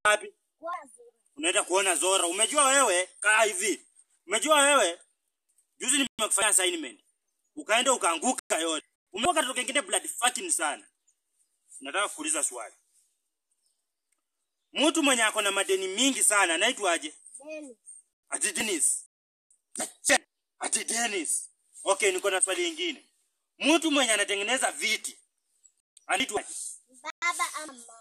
wapi? Unaenda kuona Zora. Umejua wewe, kaa hivi. Umejua wewe, juzi nimekufanya assignment. Ukaenda ukaanguka yote. Umekuwa katoto kengine blood fucking sana. Nataka kuuliza swali. Mtu mwenye ako na madeni mingi sana anaitwaje? Ati Dennis. Ati Dennis. Okay, niko na swali lingine. Mtu mwenye anatengeneza viti anaitwaje? Baba ama mama?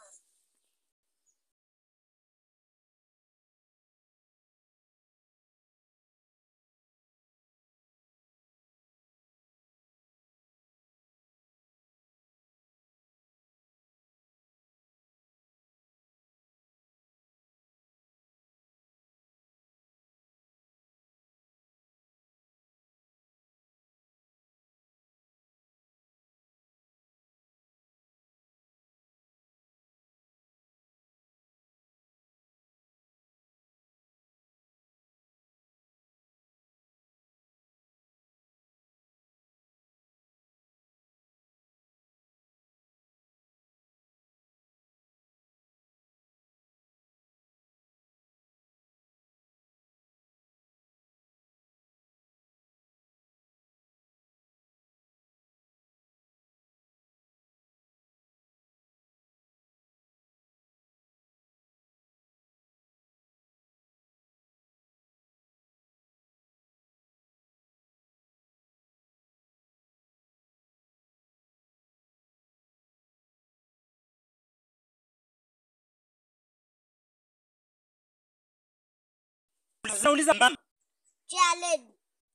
Unauliza mama. Challenge.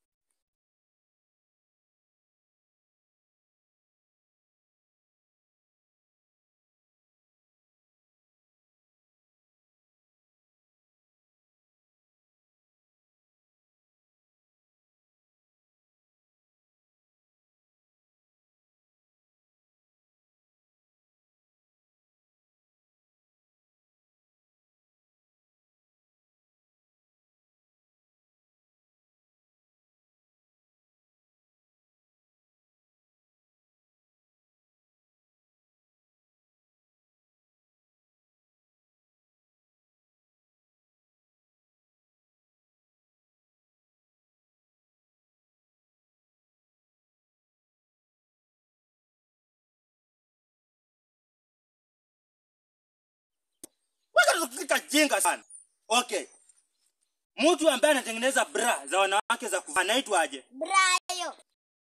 Wewe kajinga sana. Okay. Mtu ambaye anatengeneza bra za wanawake za kuvaa anaitwaje? Brayo.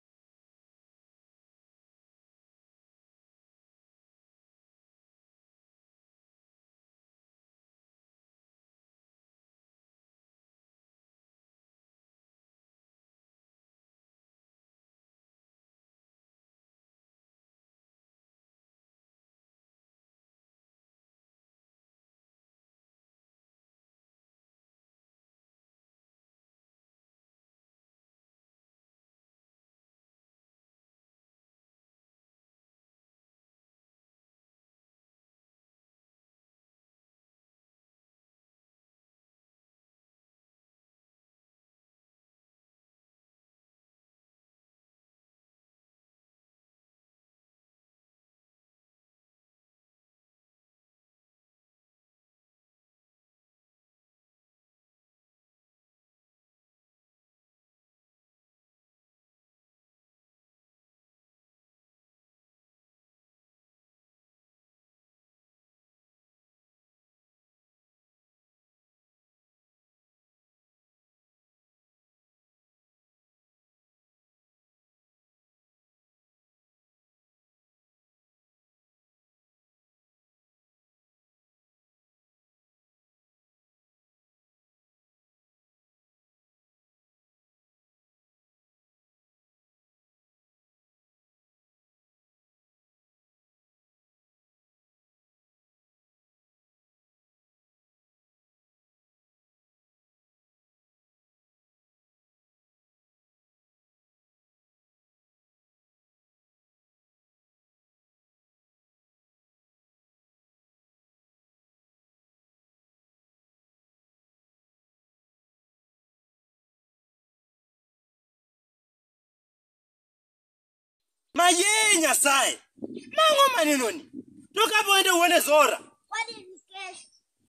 Maye Nyasaye. Mango maneno ni. Toka hapo uende uone Zora. What is kesho?